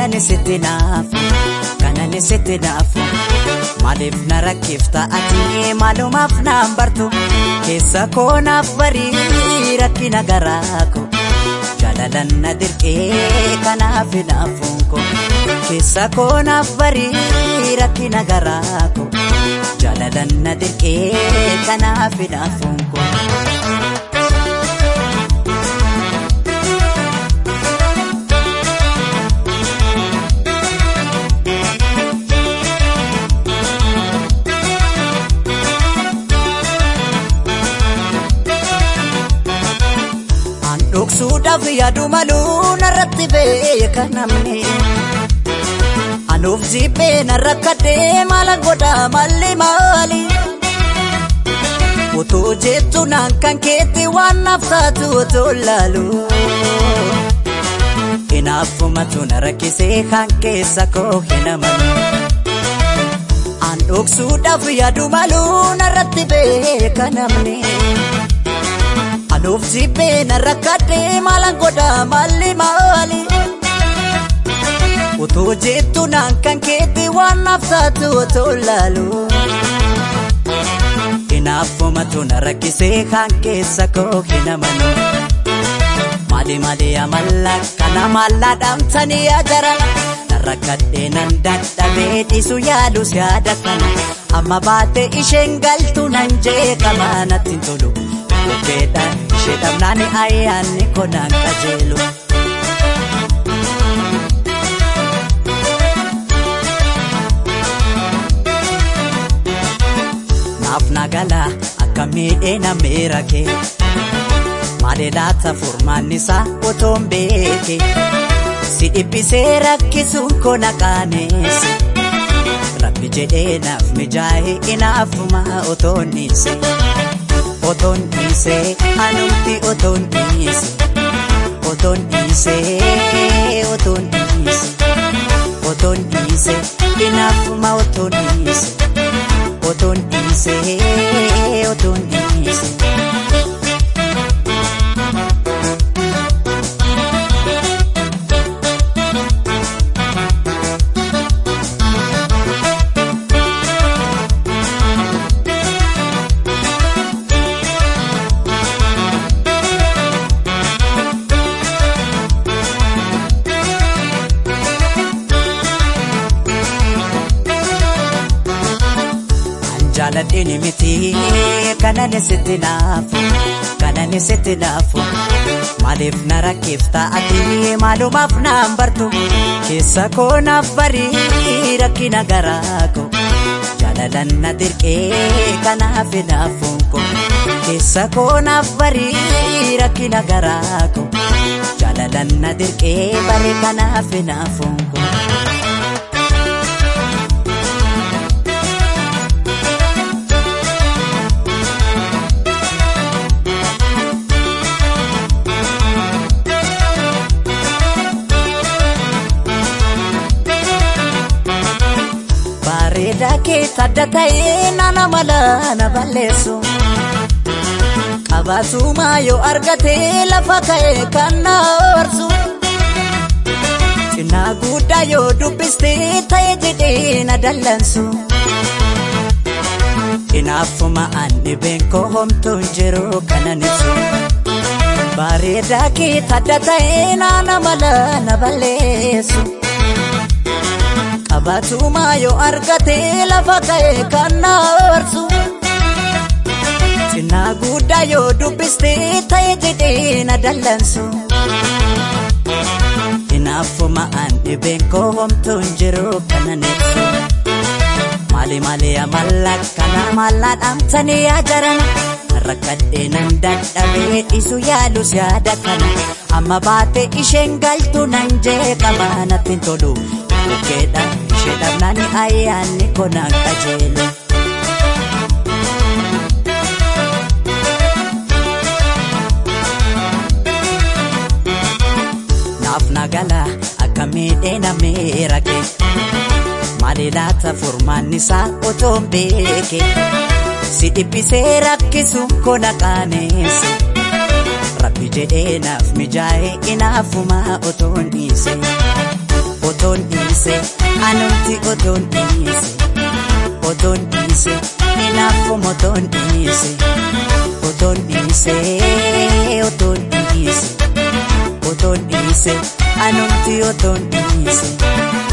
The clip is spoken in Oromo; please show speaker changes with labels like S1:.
S1: kanan sitti naafu kanan sitti naafu maaliif na rakkifta ati maalumaaf naan bartu keessa koo naaf barii rakkina garaako jaalalan na dirqee kanaaf naafuun koo keessa koo naaf barii rakkina garaako jaalalan na dirqee kanaaf naafuun koo. dhoksuudhaaf yaadu maluu narratti beeka namni anuuf jibbee narra kaddee maala godha malli maali otoo jettu naan kan keetti waan naaf taatu otoo laalu hinaafumatu na rakkisee kan keessa koo hin amanu an dhoksuudhaaf yaadu maluu narratti beeka namni. Anuuf jibbee narra kaddee maalan godha malli maali. Otoo jettu naan kan keetti waan naaf taatu otoo laalu. Hinaafumatu na rakkisee kan keessa koo hin amanu. Maali maali amalla kana maallaa dhaamtanii ajara. Narra kaddee nan dadhabee dhiisu yaadus yaada kana. Amma baatee isheen galtu nan jeeqama natti tolu. Kopheedhaan ishee dhabnaani ayyaanni konaan qajeelu. Naaf nagala akka miidhee na miirake. Maali laata furmaanni isaa otoon beeke. Si dhiphisee rakkisuun kona qaaneesse. Rabbi jedhee naaf mijaa'ee inaafuma otoon dhiise. otoon dhiisee anumti otoon dhiise otoon dhiisee otoon dhiise otoon dhiise inaafuma otoon dhiise otoon dhiisee otoon dhiise. jaaladhini miti kanan sitti naafu kanan sitti naafu maaliif na rakkifta ati maalumaaf naan bartu keessa koo naaf barii rakkina garaako jaalalan na dirqee kanaaf naafuun koo keessa koo naaf barii rakkina garaako jaalalan na dirqee baree kanaaf naafuun koo. bareedaa kee tadda ta'ee nana mala na balleessu. Qabaatumaa yoo argatee lafa ka'ee kan na horsu. Cinnaa guddaa yoo dubbistee ta'e jedhee na dallansu. Inaafuma an dhibeen koo homtuun jiru kanan ibsu. Bareedaa kee tadda ta'ee nana mala na balleessu. Qabaatumaa yoo argatee lafa ka'ee kan na horsu. Cinnaa guddaa yoo dubbistee ta'e jedhee na dallansu. Inaafuma an dhibeen koo homtuun jiru kanan ibsu. Maali maali amalla kana maallaa dhaamtanii ajarana. Rakkadhee nan dadhabee dhiisu yaalus yaada kana. Amma baatee isheen galtu nan jeeqama natti tolu. Bukkeedha ishee dhabnaani ayyaanni konaan qajeelu. Naaf nagala akka miidhee na miirake. Maali laata furmaanni isaa otoon beeke. Si dhiphisee rakkisuun kona qaaneesse. Rabbi jedhee naaf mijaa'ee inaafuma otoon dhiise. otoon dhiise anumti otoon dhiise otoon dhiise hinaaffuma otoon dhiise otoon dhiise otoon dhiise otoon dhiise anumti otoon dhiise.